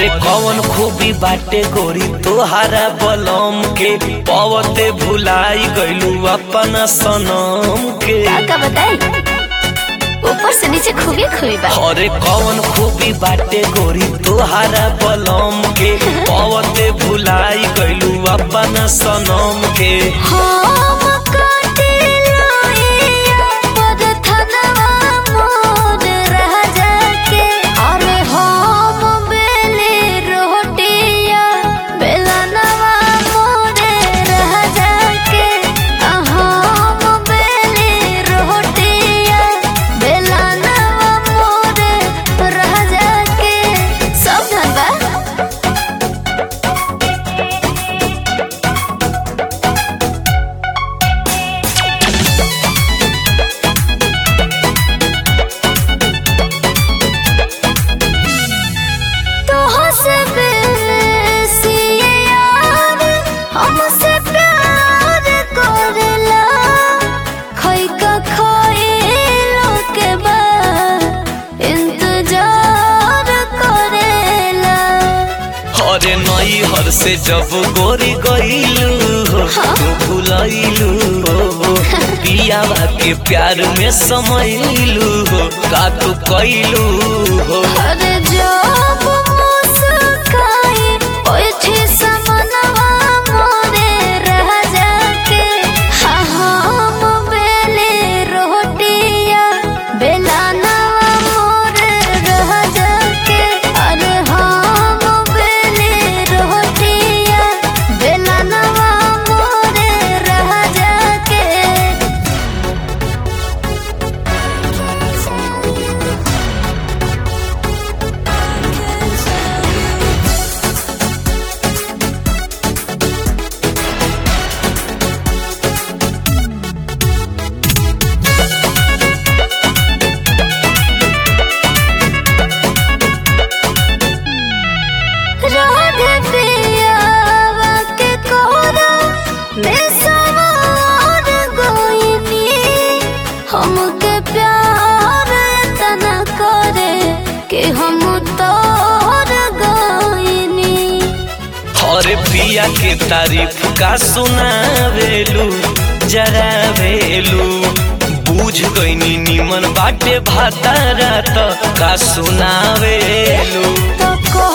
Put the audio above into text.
अरे कौन खूबी बाटे गोरी तोहारा बलम के पवते भुलाई गइलू अपन सनम के का बताई ऊपर से नीचे खूबी खूबी बा अरे कौन खूबी बाटे गोरी तोहारा बलम के पवते भुलाई गइलू अपन सनम के हम कटिला पर थनवा मोर रह जाके अरे हम बेले रोटिया बेलनवा मोर रह जाके हम बेले रोटिया बेलनवा मोर रह जाके सब धन बा तोहसे बेसी यार हमसे प्यार करेला खैका खइलो के बाद इंतजार करेला अरे नई हर से जब गोरी गइलू हो तू भुलैलू हो पियावा के प्यार में समैलू हो का तू कैलू हो अरे जब मुस्काई ओइठी समनवा मोरे रह जाके हाँ हम बेले रोटिया बेलानवा मोरे रह जाके अरे हम बेले रोटिया बेलानवा मोरे रह जाके राधे पियावा के कोरा में सवार गोइनी हमके प्यार तना करे कि हम तोर गोइनी अरे पिया के तारीफ का सुनावेलू जरावेलू बूझ गईनी निमन बाटे भातारा त का सुनावेलू तो को